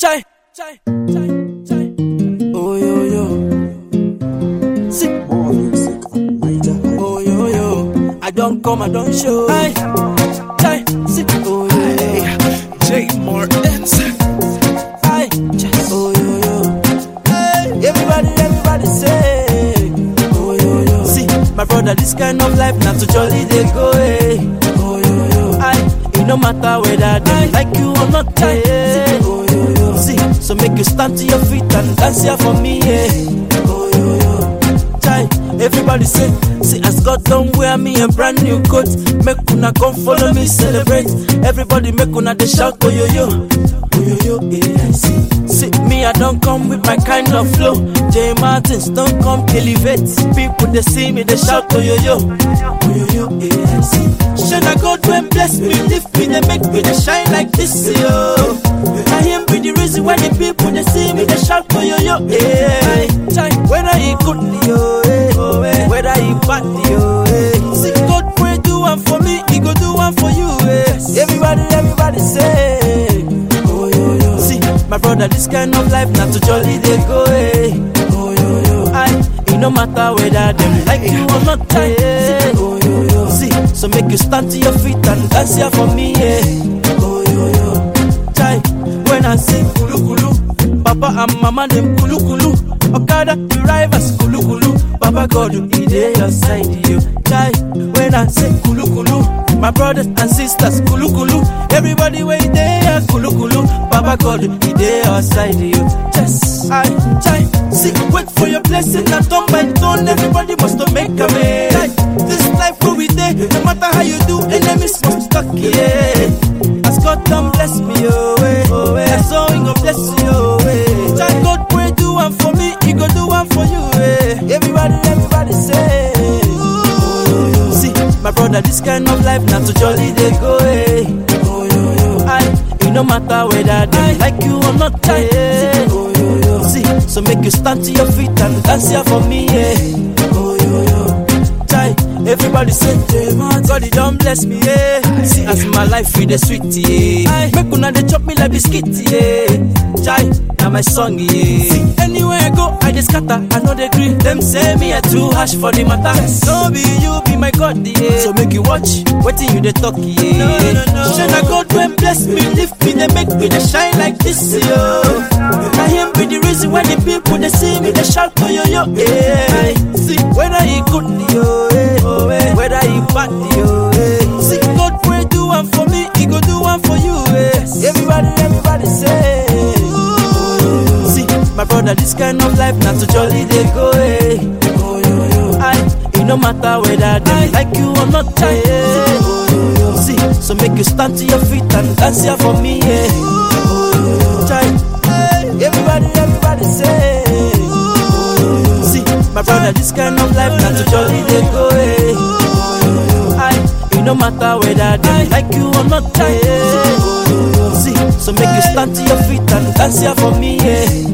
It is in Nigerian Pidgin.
chai, chai, chai, chai. Oh yo yo. See. More music on Niger Oh yo yo. I don't come, I don't show. Aye. Chai, see. Oh yo yo. J Martins. Aye. Chai. Oh yo yo. Hey. Everybody, everybody say. Oh yo yo. See, my brother, this kind of life not to jolly they go. Hey. Oh yo yo. Aye. It no matter whether they like you or not. Chai. Yeah. Oh yo yo. See, so make you stand to your feet and dance here for me. Yeah. Oh yo yo. Chai, everybody say, see as God don't wear me a brand new coat. Make una come follow me celebrate. Everybody make una dey shout oh yo yo, oh yo yo, yeah I see. See me I don't come with my kind of flow. J Martins don't come elevate. People they see me they shout oh yo yo, oh yo yo, yeah I see. Shine a God when bless me, lift me, they make me they shine like this yo. I him be the reason why the people they see me they shout oh yo yo, yeah. Chai, whether he good yo, eh, oh, eh, whether he bad yo, eh. See God pray do one for me, he go do one for you, eh. Everybody, everybody say, oh yo yo. See my brother, this kind of life not to jolly they go, eh. Oh yo yo. I, it no matter whether them like you or not, eh. Oh yo yo. See, so make you stand to your feet and dance here for me, eh. Oh yo yo. Chai, when I say kulu kulu, Papa and Mama them kulu kulu. Okada drivers kulu kulu. Papa God, he dey your side, you. Chai, when I say kulu kulu, my brothers and sisters kulu kulu. Everybody way there kulu kulu. Papa God, he dey your side, you. Yes, I chai. See, wait for your blessing and turn by turn. Everybody must to make a way. Chai, this life where we dey, no matter how you do, enemies must stuck, yeah. As God done bless me, oh, eh, oh, eh. So he go bless you, oh, eh. Child God pray do one for me, he go do one for you, eh. Everybody, everybody say, oh, yo, yo. See, my brother, this kind of life not to jolly they go, eh. Oh, yo, yo. I, it no matter whether they like you or not, eh. Oh, yo, yo. See, so make you stand to your feet and dance here for me, eh. Oh, yo, yo. Chai, everybody say, God, he don't bless me, yeah. See, as my life with the sweet, yeah. Make una they chop me like biscuit, yeah. Chai, now my song, yeah. See, anywhere I go, I just scatter, I know they green. Them say me a too harsh for the matter. No be you, be my God, yeah. So make you watch, waiting you they talk, yeah. No, no, no. Shine a God when bless me, lift me, they make me they shine like this, yo. I him be the reason why the people they see me, they shout, oh yo yo, yeah. See, whether he good, yo, eh, oh, eh, whether he bad, yo, eh. See, God pray do one for me, he go do one for you, eh. Everybody, everybody say, oh, yo, yo. See, my brother, this kind of life not to jolly they go, eh. Oh, yo, yo. I, it no matter whether they like you or not, eh. Oh, yo, yo. See, so make you stand to your feet and dance here for me, eh. Oh, yo, yo. Chai, everybody, everybody say, oh, yo, yo. See, my brother, this kind of life not to jolly they go, eh. Oh, yo, yo. I, it no matter whether they like you or not, eh. Oh, yo, yo. See, so make you stand to your feet and dance here for me, eh.